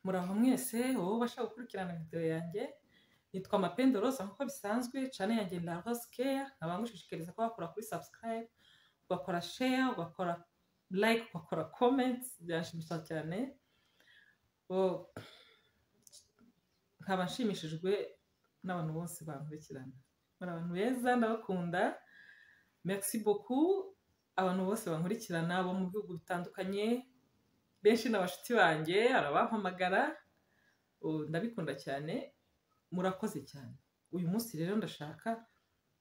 muraho mwese wowe ubasha gukurikirana videwo yanjye yitwa mapendo rose nk'uko bisanzwe cane yanjye nda rose care nkaba ngushishikariza ko wakora kuri subscribe ugakora share ugakora like ugakora comments byanshimisha cyane Oh, nkaba nshimishijwe n'abantu bose bankurikirana muri abantu beza ndabakunda merci beaucoup abantu bose bankurikirana bo mu bihugu bitandukanye benshi n'abashuti banjye hari abampamagara ubu ndabikunda cyane murakoze cyane uyu munsi rero ndashaka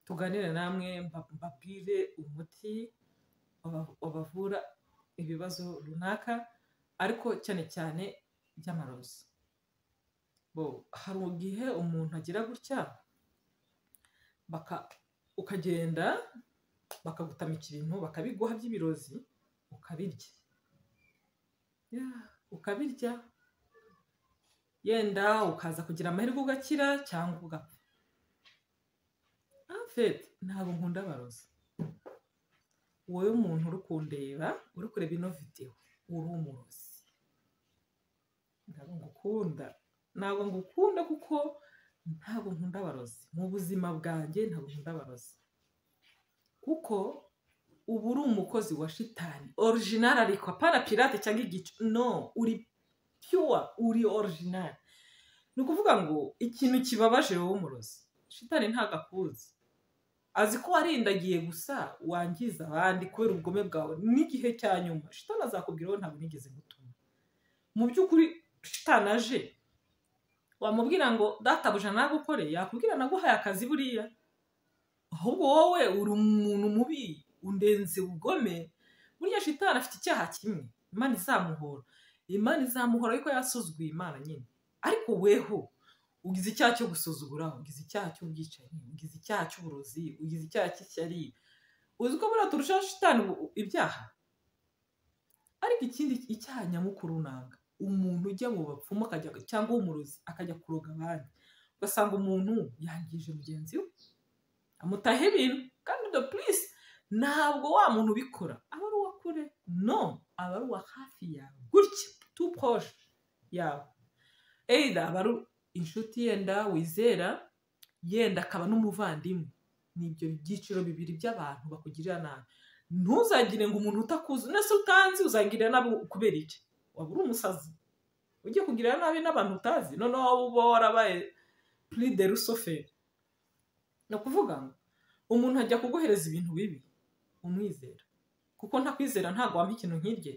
tuganire namwe mba- mbabwire umuti waba- wabavura ibibazo runaka ariko cyane cyane by'amarozi Bo, hari igihe umuntu agira gutya baka- ukagenda bakagutama ikintu bakabiguha by'ibirozi ukabirya Ya, ukabirya yenda ukaza kugira amahirwe ugakira cyangwa ugapfa enfete ntabwo nkunda abarozi wowe umuntu uri kundeba uri kureba ino videwo uri umurozi ntabwo ngukunda ntabwo ngukunda kuko ntabwo nkunda abarozi mu buzima bwanjye ntabwo nkunda abarozi kuko uba uri umukozi wa shitani original ariko apana pirate cyangwa igicu no uri pure uri original ni ukuvuga ngo ikintu kibabaje wowe umurozi shitani ntabwo akuzi azi ko warindagiye gusa wangiza abandi kubera ubugome bwawe n'igihe cya nyuma shitani azakubwira wowe ntabwo nigeze gutuma mu by'ukuri shitani aje wamubwira ngo databuja nagukore yakubwira naguhaye akazi buriya ahubwo wowe uri umuntu mubi undenze ubugome buriya shitani afite icyaha kimwe imana izamuhora imana izamuhora ariko yasuzuguye imana nyine ariko weho ugize icyaha cyo gusuzugura ugize icyaha cy'ubwicanyi ugize icyaha cy'uburozi ugize icyaha cy'ishyari uzi ko buriya turushaho shitani ubu- ibyaha ariko ikindi icyaha nyamukuru nanga umuntu ujya mu bapfumu akajya cyangwa w'umurozi akajya kuroga abandi ugasanga umuntu yangije mugenzi we amutaha ibintu kandi the please ntabwo wa muntu ubikora aba ari uwa kure no aba ari uwa hafi yawe gutya tu proche yawe either aba ari inshuti yenda wizera yenda akaba n'umuvandimwe ni ibyo byiciro bibiri by'abantu bakugirira nabi ntuzagire ngo umuntu utakuzi nese utanzi uzagirira nabi kubera iki waba uri umusazi ugiye kugirira nabi n'abantu utazi noneho wowe uba warabaye puride rusoferi ni ukuvuga ngo umuntu ajya kuguhereza ibintu bibi umwizera kuko ntakwizera ntabwo wampa ikintu nk'irye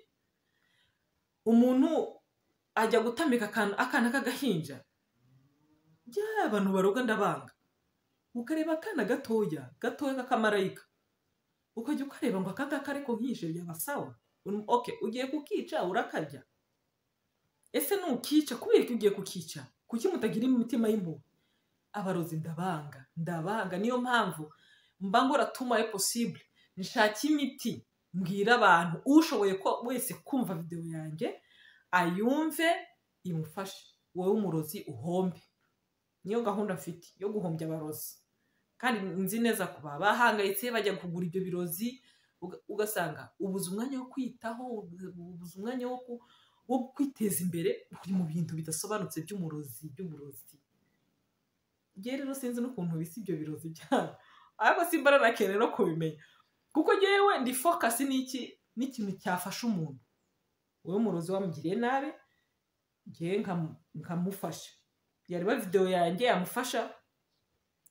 umuntu ajya gutambika akana akana k'agahinja bya abantu baroga ndabanga ukareba akana gatoya gatoya k'akamarayika ukajya ukareba ngo aka ngaka ariko nkishe byaba sawa Un- ok ugiye kukica urakarya ese nukica kubera ko ugiye kukica kuki mutagira imitima y'impuhwe abarozi ndabanga ndabanga niyo mpamvu mba ngora tumaye possible nshaka imiti mbwira abantu ushoboye ko wese kumva videwo yanjye ayumve imufashe wowe umurozi uhombe niyo gahunda mfite yo guhombya abarozi kandi nzi neza kuba bahangayitse bajya kugura ibyo birozi uga- ugasanga ubuze umwanya wo kwitaho ubuze umwanya wo ku- wo kwiteza imbere uri mu bintu bidasobanutse by'umurozi by'uburozi ngewe rero sinzi n'ukuntu bisa ibyo birozi byabo ariko simbara na kera no kubimenya kuko ngewe ndi focus n'iki n'ikintu cyafasha umuntu wowe umurozi wamugiriye nabi ngewe nkamu- nkamufasha yareba videwo yanjye yamufasha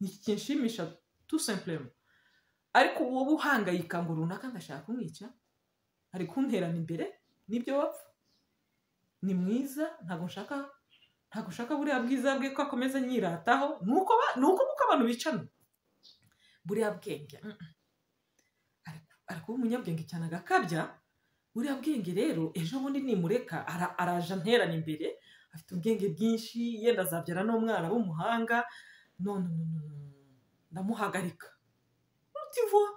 ni iki kinshimisha tu simplema ariko wowe uhangayika ngo runaka ngashaka kumwica ari kunterana imbere nibyo wapfa ni mwiza ntabwo nshaka ntabwo nshaka buriya bwiza bwe ko akomeza anyirataho ni uko ba- ni uko kuko abantu bicana buriya bwenge mm, mm. Ari- ari kuba umunyabwenge cyane agakabya buriya bwenge rero ejo bundi nimureka ara- araje anterana imbere afite ubwenge bwinshi yenda azabyara n'umwana w'umuhanga none ndamuhagarika utivuwa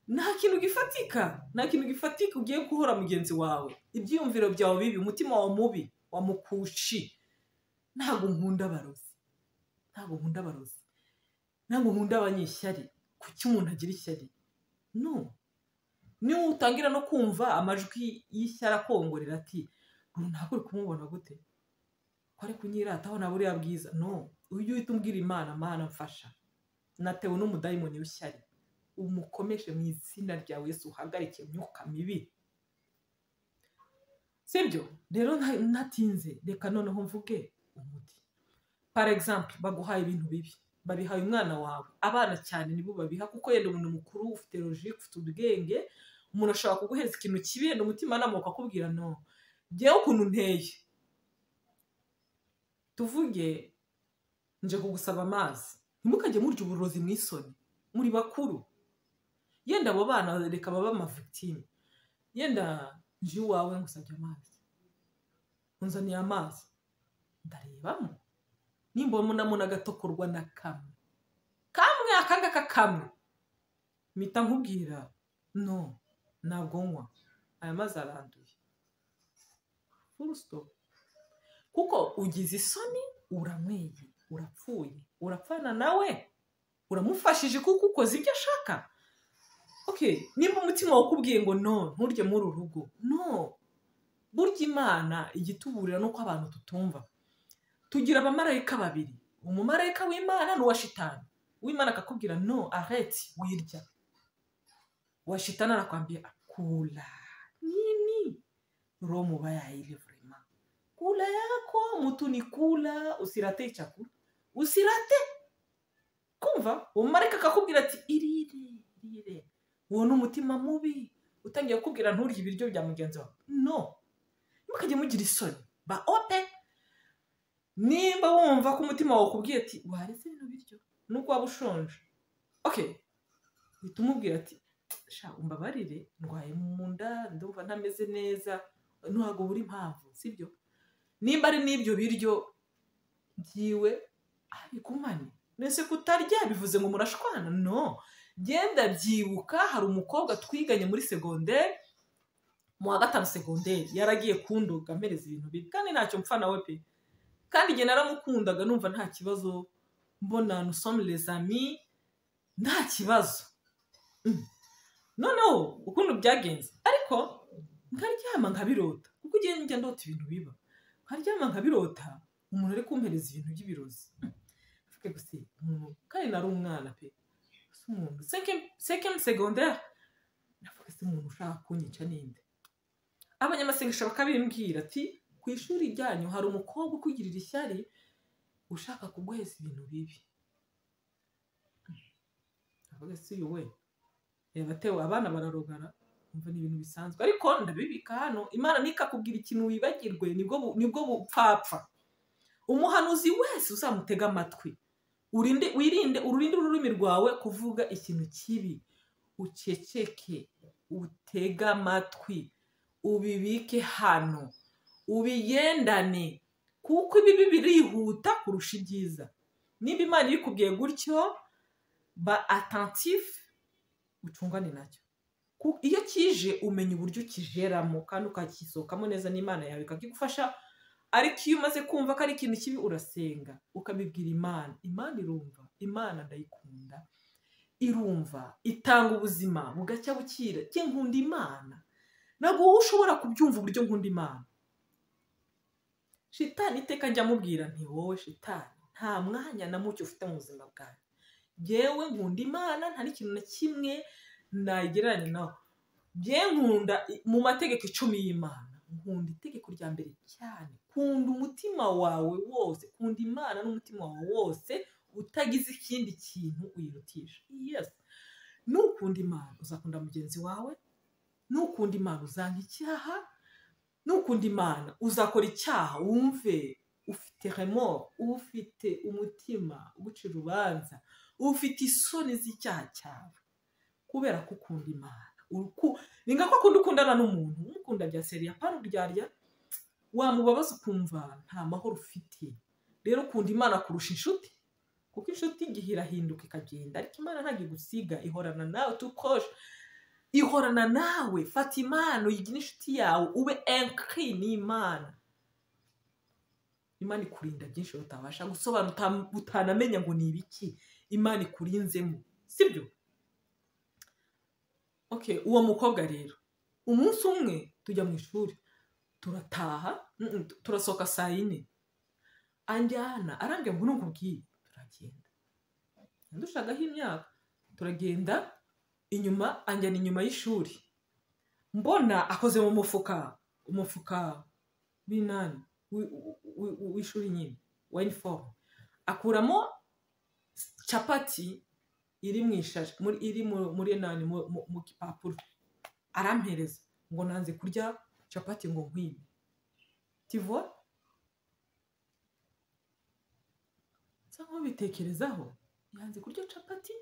nta kintu gifatika nta kintu gifatika ugiye guhora mugenzi wawe ibyiyumviro byawe bibi umutima wawe mubi wa mukushi ntabwo nkunda abarozi ntabwo nkunda abarozi ntabwo nkunda abanyeshyari kuki umuntu agira ishyari no niba utangira no kumva amajwi y'ishyari akongorera ati runaka uri kumubona gute kwari kunyirataho na buriya bwiza no ujye uhita umbwira imana mana mfasha natewe n'umudayimoni w'ishyari umukomeshe mu izina ryawe Yesu uhagarike imyuka mibi sibyo rero nta- ntatinze reka noneho mvuge umuti par exemple baguhaye ibintu bibi babihaye umwana wawe abana cyane nibo babiha kuko yenda umuntu mukuru ufite logike ufite ubwenge umuntu ashobora kuguhereza ikintu kibi yenda umutimanama ukakubwira no ngewe ukuntu nteye tuvuge nje kugusaba amazi ntimukajye murya uburozi mu isoni muri bakuru yenda abo bana reka baba amavictime yenda nje iwawe ngusabye amazi unzaniye amazi ndarebamo nimba umunamo n'agatokorwa na kamwe kamwe akangaka kamwe mpita nkubwira no ntabwo nywa aya mazi aranduye full stop kuko ugize isoni uramweye urapfuye urapfana nawe uramufashije kuko ukoze ibyo ashaka okay nimba umutima wakubwiye ngo no nturye muri uru rugo no burya imana igituburira ni uko abantu tutumva tugira abamarayika babiri umumarayika w'imana n'uwa shitani uw'imana akakubwira no areti wirya uwa shitani arakwambia kula nini roho mubaya hailivrema kula yako mtu ni kula usiratee chakula usirate kumva umumarayika akakubwira ati irire irire uwo ni umutima mubi utangiye kukubwira nturye ibiryo bya mugenzi wawe no ntimukajye mugira isoni ba ope nimba wumva ko umutima wawe ukubwiye ati waretse bino biryo nubwo waba ushonje okay uhita umubwira ati sha umbabarire ndwaye mu nda ndumva ntameze neza ntabwo buri impamvu sibyo nimba ari n'ibyo biryo byiwe abikumane mbese kutarya bivuze ngo murashwana no genda byibuka hari umukobwa twiganye muri segonderi mu wa gatanu segonderi yaragiye kunduga ampereza ibintu bibi kandi ntacyo mpfa nawe pe kandi igihe naramukundaga numva nta kibazo mbona nusomu rezami nta kibazo Mm. noneho ukuntu byagenze ariko nkaryama nkabirota kuko igihe njya ndota ibintu biba nkaryama nkabirota umuntu ari kumpereza ibintu by'ibirozi Mm. mvuge gusa umuntu kandi nari umwana pe ese umuntu cinquième- cinquième secondaire navuga se umuntu ushaka kunyica ninde abanyamasengesho bakabimbwira ati ku ishuri ryanyu hari umukobwa ukugirira ishyari ushaka kuguheza ibintu bibi navuga se uyu we yabatewe abana bararogara umva ni ibintu bisanzwe ariko ndabibika hano imana ntikakubwira ikintu wibagirwe nibwo bu- nibwo bupfapfa umuhanuzi wese uzamutega amatwi urinde wirinde ururinde ururimi rwawe kuvuga ikintu kibi uceceke utege amatwi ubibike hano ubigendane kuko ibibi birihuta kurusha ibyiza niba imana ibikubwiye gutyo ba attentif ucungane nacyo Ku- iyo kije umenya uburyo ukijeramo kandi ukakisohokamo neza n'imana yawe ikakigufasha ariko iyo umaze kumva ko ari ikintu kibi urasenga ukabibwira imana imana irumva imana ndayikunda irumva itanga ubuzima bugacya bukira njye nkunda imana ntabwo wowe ushobora kubyumva uburyo nkunda imana shitani iteka njya amubwira nti wowe shitani nta mwanya na mucyo ufite mu buzima bwawe njyewe nkunda imana nta n'ikintu na kimwe nayigereranya nawe bye nkunda i- mu mategeko icumi y'imana nkunda itegeko rya mbere cyane kunda umutima wawe wose kunda imana n'umutima wawe wose utagize ikindi kintu uyirutisha yes nukunda imana uzakunda mugenzi wawe nukunda imana uzanga icyaha nukunda imana uzakora icyaha wumve ufite remor ufite umutima uguca urubanza ufite isoni z'icyaha cyawe kubera ko ukunda imana Uruku- ni nka ko akunda ukundana n'umuntu umukunda bya seriya pana uryarya wamubabaza ukumva nta mahoro ufite rero ukunda imana kurusha inshuti kuko inshuti igihe irahinduka ikagenda ariko imana ntabwo igusiga ihorana nawe tukoshe ihorana nawe fata impano uyigire inshuti yawe ube enkiri n'imana imana ikurinda byinshi utabasha gusobanura utam- utanamenya ngo ni ibiki imana ikurinzemo sibyo okay uwo mukobwa rero umunsi umwe tujya mu ishuri turataha mm, mm, turasohoka saa yine anjyana arambwira ngo ntukubwire turagenda ndushagaho imyaka turagenda inyuma anjyana inyuma y'ishuri mbona akoze mu mufuka umufuka w'inani wi- wi- wi- w'ishuri nyine wa inifomu akuramo capati iri mu ishashi muri- iri mu- muri nani mu- mu- mu gipapuro arampereza ngo nanze kurya capati ngo nkwime tivo nsa nk'ubitekerezaho yanze kurya capati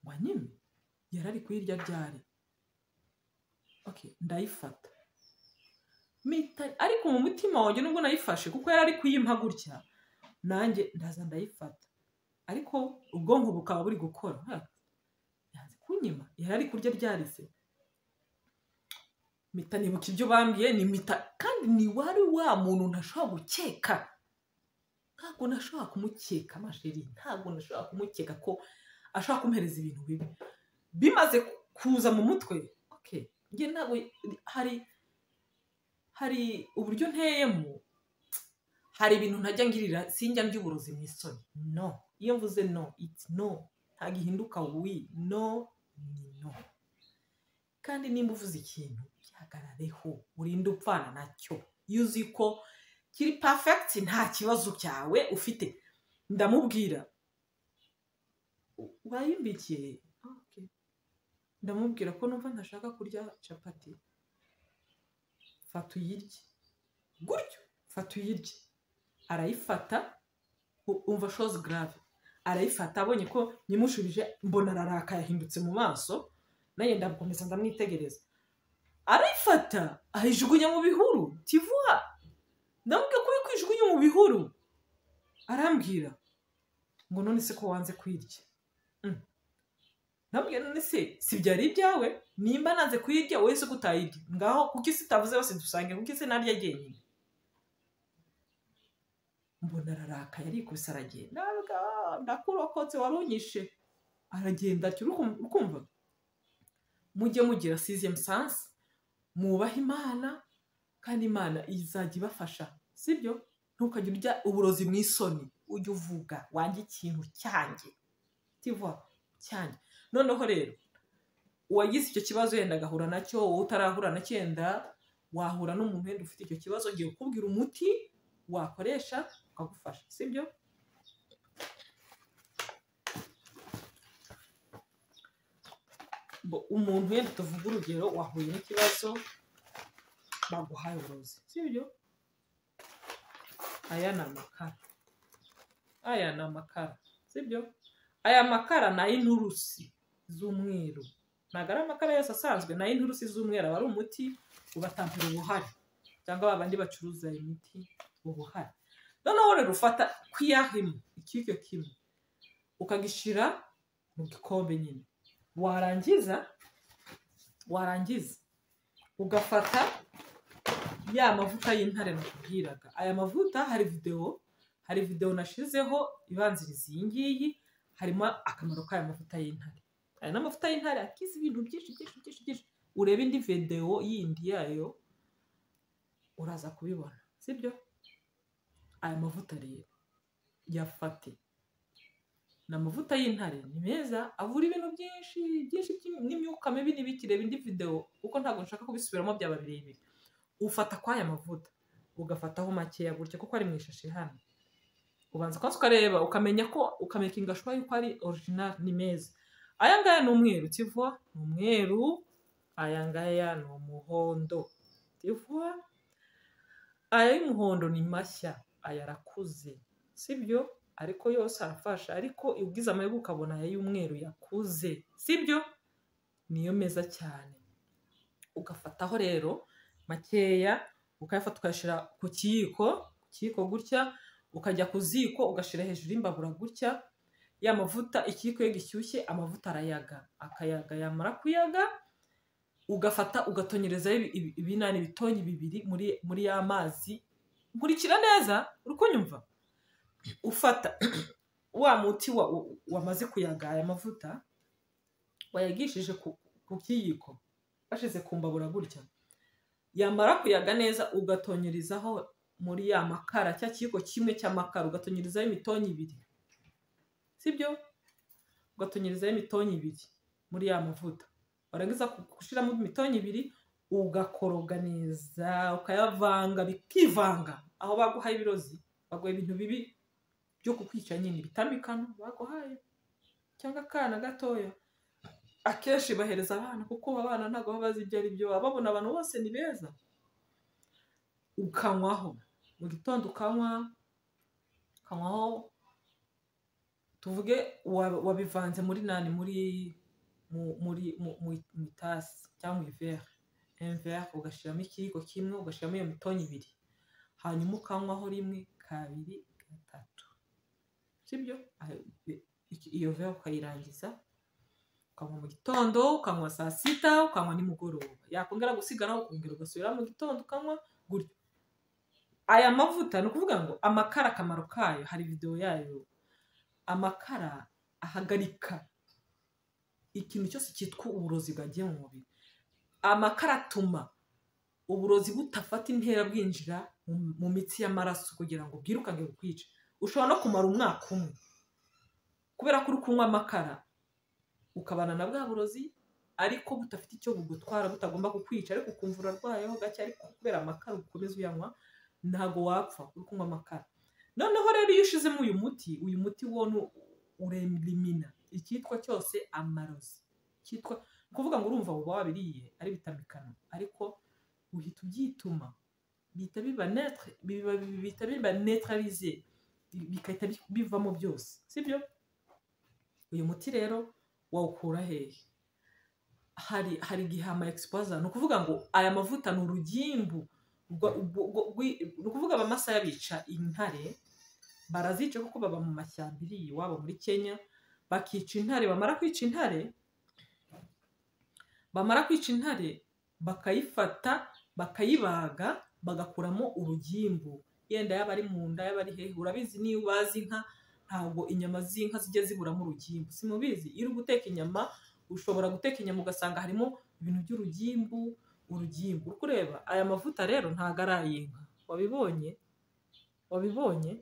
wanyime yari ari kuyirya ryari okay ndayifata mpita ariko mu mutima wanjye nubwo nayifashe kuko yari ari kuyimpa gutya nanjye ndaza ndayifata ariko ubwonko bukaba buri gukora ha, yanze kunyima yari ari kurya ryari se mpita nibuka ibyo bambwiye ni mpita kandi ni wari wa muntu ntashobora gukeka ntabwo nashobora kumukeka masheri ntabwo nashobora kumukeka ko ashobora kumuhereza ibintu bibi bimaze kuza mu mutwe okay njye ntabwo hari hari uburyo nteyemo hari ibintu ntajya ngirira sinjya mby'uburozi mu isoni no iyo mvuze no iti no ntabwo ihinduka wi no ni no kandi nimba uvuze ikintu gihagarareho urinde upfana nacyo iyo uzi ko kiri pafegiti nta kibazo cyawe ufite ndamubwira "U- wayimbikiye Ah, okay. ndamubwira ko numva ntashaka kurya capati fata uyirye gutyo fata uyirye arayifata u- umva shozi garave arayifata abonye ko nyimushubije mbona araraka yahindutse mu maso nanjye ndakomeza ndamwitegereza arayifata ayijugunya mu bihuru tivuha ndamubwira ko uri kwijugunya mu bihuru arambwira ngo none se ko wanze kwirya Mm. ndamubwira none se si byari ibyawe nimba nanze kuyirya wowe se ko utayirya ngaho kuko isi itavuze yose dusange kuko isi naryo jyenyine mbona ararakaye arikubise aragenda aravuga, "Ah, ndakurokotse wari unyishe aragenda atyo urukum- urukumva mujye mugira siziyemu sansi mwubahe imana kandi imana izajya ibafasha sibyo ntukajya urya uburozi mu isoni ujya uvuga wanjye ikintu cyanjye tiva cyanjye noneho rero uwagize icyo kibazo yenda agahura nacyo wowe utarahura na cyenda wahura n'umuntu wenda ufite icyo kibazo ngiye kukubwira umuti wakoresha ukagufasha sibyo Bo- umuntu wenda tuvuga urugero wahuye n'ikibazo baguhaye uburozi sibyo aya ni amakara aya ni amakara sibyo aya makara ni ay'inturusi z'umweru ntabwo ari amakara yose asanzwe ni ay'inturusi z'umweru aba ari umuti ubatampera ubuhari cyangwa babandi bacuruza imiti ubuhari noneho rero ufata kwiyahimo ikiryo kimwe ukagishyira mu gikombe nyine warangiza warangiza ugafata ya mavuta y'intare nakubwiraga aya mavuta hari videwo hari videwo nashizeho ibanziriza iyi ngiyi harimo akamaro k'aya mavuta y'intare hari n'amavuta y'intare akiza ibintu byinshi byinshi byinshi byinshi ureba indi videwo yindi yayo uraza kubibona sibyo aya mavuta rero yafate ni amavuta y'intare ni meza avura ibintu byinshi byinshi by'im- n'imyuka mibi n'ibiki reba indi videwo kuko ntabwo nshaka kubisubiramo byaba birebire ufata kw'aya mavuta ugafataho makeya gutya kuko ari mu ishashi hano ubanza kubanza ukareba ukamenya ko ukamekinga ashobora yuko ari original ni meza aya ngaya ni umweru tivwa ni umweru aya ngaya ni umuhondo tivwa aya y'umuhondo ni mashya aya arakuze sibyo ariko yose arafasha ariko iyo ugize amahirwe ukabona aya y'umweru yakuze sibyo niyo meza cyane ugafataho rero makeya ukayafata ukayashyira ku kiyiko ku kiyiko gutya ukajya ku ziko ugashyira hejuru y'imbabura gutya ya mavuta ikiyiko iyo gishyushye amavuta arayaga akayaga yamara kuyaga ugafata ugatonyerezaho ibi- ibi- ibinani ibitonyi bibiri muri muri ya mazi nkurikira neza uri kunyumva ufata wa muti wa- wa- wamaze kuyaga aya mavuta wayagishije ku- ku kiyiko bashize ku mbabura gutya yamara kuyaga neza ugatonyerizaho muri ya makara cya kiyiko kimwe cy'amakara ugatonyirizaho imitonyi ibiri sibyo ugatonyirizaho imitonyi ibiri muri ya mavuta warangiza gushyiramo imitonyi ibiri ugakoroga neza ukayavanga bikivanga aho baguhaye ibirozi baguha ibintu bibi byo kukwica nyine bitambikana baguhaye cyangwa akana gatoya akenshi bahereza abana kuko abana ntabwo baba bazi ibyo ari byo baba babona abantu bose ni beza ukanywaho mu gitondo ukanywa ukanywaho tuvuge wa- wabivanze muri nani muri mu- muri mu- mu- mu itasi cyangwa ivere imvere ugashyiramo ikiyiko kimwe ugashyiramo iyo mitonyi ibiri hanyuma ukanywaho rimwe kabiri gatatu sibyo Ayo- i- iki- iyo vere ukayirangiza ukanywa mu gitondo ukanywa saa sita ukanywa nimugoroba yakongera gusiga nawe ukongera ugasubira mu gitondo ukanywa gutyo aya mavuta ni ukuvuga ngo amakara akamaro kayo hari videwo yayo amakara ahagarika ikintu cyose cyitwa uburozi bwagiye mu mubiri amakara atuma uburozi butafata intera bwinjira mu- mu mitsi y'amaraso kugira ngo bwirukange bukwice ushobora no kumara umwaka umwe kubera ko uri kunywa amakara ukabana na bwa burozi ariko budafite icyo bugutwara butagomba kukwica ariko ukumva urarwayeho gake ariko kubera amakara ukomeza uyanywa ntago wapfa uri kunywa amakara noneho rero iyo ushizemo uyu muti uyu muti wo ni urelimina icyitwa cyose amarozi cyitwa ni kuvuga ngo urumva uba wabiriye ari bitamikano ariko uhita ubyituma bihita biba netre biba- bihita biba neutralisé bigahita bi- bivamo byose sibyo uyu muti rero wawukura hehe hari hari igihe ama exposure ni ukuvuga ngo aya mavuta ni urugimbu rwa- rwo- rwo- rwi- ni ukuvuga abamasa bica intare barazica kuko baba mu mashyamba iri iwabo muri kenya bakica intare bamara kwica intare bamara kwica intare bakayifata bakayibaga bagakuramo urugimbu yenda yaba ari mu nda yaba ari hehe urabizi niba ubazi inka ntabwo inyama z'inka zijya ziburamo urugimbu si mubizi iyo uri guteka inyama ushobora guteka inyama ugasanga harimo ibintu by'urugimbu urugimbu uri kureba aya mavuta rero ntabwo ari ay'inka wabibonye wabibonye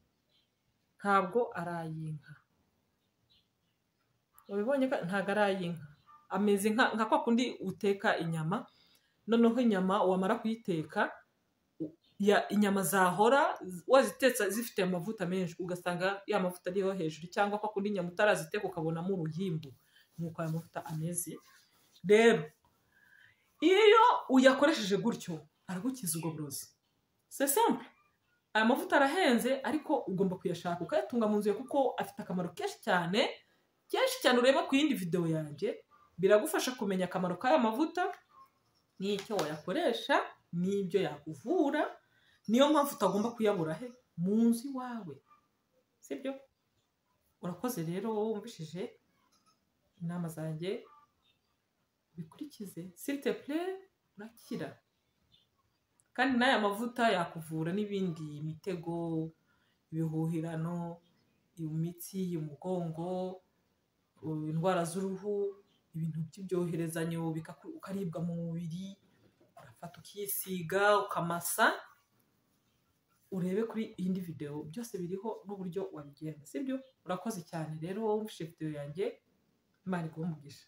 ntabwo ari ay'inka wabibonye ko ntabwo ari ay'inka ameze nka nka kwa kundi uteka inyama noneho inyama wamara kuyiteka u- ya- inyama zahora wazitetse zifite amavuta menshi ugasanga ya mavuta ariho hejuru cyangwa kwa kundi inyama utaraziteka ukabonamo urugimbu nk'uko aya mavuta ameze rero iyo uyakoresheje gutyo aragukiza ubwo burozi se simple aya mavuta arahenze ariko ugomba kuyashaka ukayatunga mu nzu yawe kuko afite akamaro kenshi cyane kenshi cyane ureba ku yindi videwo yanjye biragufasha kumenya akamaro k'aya mavuta n'icyo wayakoresha n'ibyo yakuvura niyo mpamvu utagomba kuyabura he mu nzu iwawe sibyo urakoze rero wowe wumvishije inama zanjye bikurikize sitepure urakira kandi n'aya mavuta yakuvura n'ibindi imitego ibihuhirano imitsi umugongo u- indwara z'uruhu ibintu by'ibyoherezanyo bikaku- ukaribwa mu mubiri urafata ukisiga ukamasa urebe kuri iyindi videwo byose biriho n'uburyo wabigenza sibyo urakoze cyane rero wowe wumvise videwo yanjye imana iguhe umugisha